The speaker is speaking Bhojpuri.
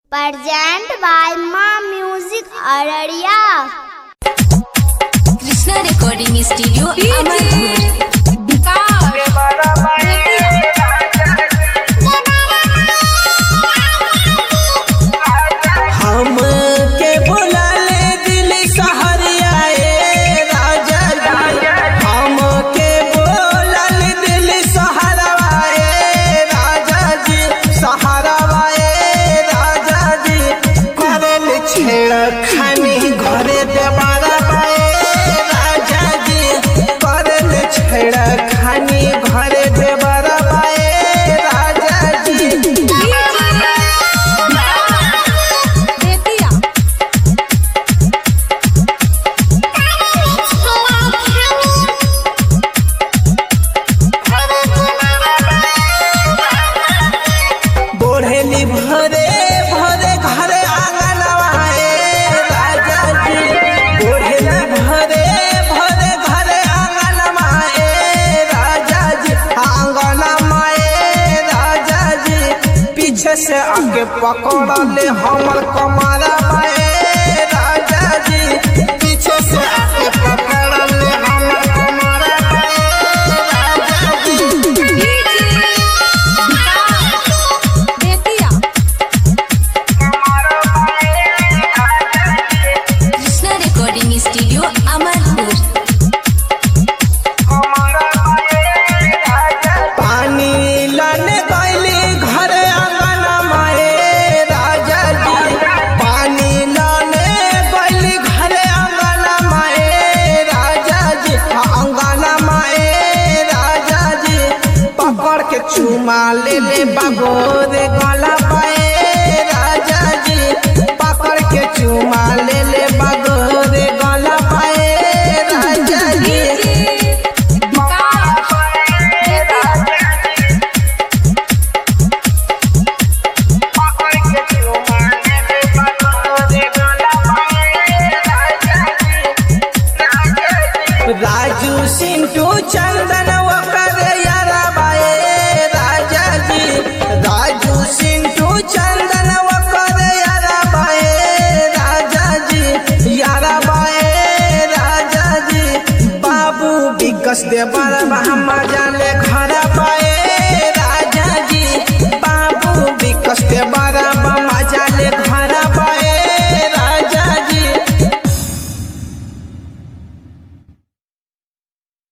Present by Ma Music Araria. Krishna recording studio Amarpur हम के बोला ले दिल सहरिया ए राजा जी हम के बोला ले दिल सहरवा ए राजा जी सहरवा ए राजा जी करल छेड़ खानी घरे देवारा ए राजा जी करल छेड़ खानी घरे देवारा ए राजा जी बोढ़ेली भरे भरे घरे आंगनवा ए राजा जी बोढ़ेली भरे भरे घरे आंगनवा ए राजा जी आंगनवा ए राजा जी पीछे से आगे पकड़ले हमर कमरा ए राजा जी पीछे से आगे पकड़ले हमर कमरा ए राजा जी कृष्णा रिकॉर्डिंग स्टूडियो अमरपुर पानी लाने गईली घर आंगन माए राजा जी पानी लाने गईली घर आंगन माए राजा जी आंगन माए राजा जी पकड़ के चुमा ले ले बाबोर गला पाए राजा जी पकड़ के चुमा ले ले बाबोर गला पाए राजा जी राजू सिंटू चंदन वकर यारा बाए राजा जी राजू सिंटू चंदन वकर यारा बाए राजा जी यारा बाए राजा जी बाबू विकस देवर हम जाने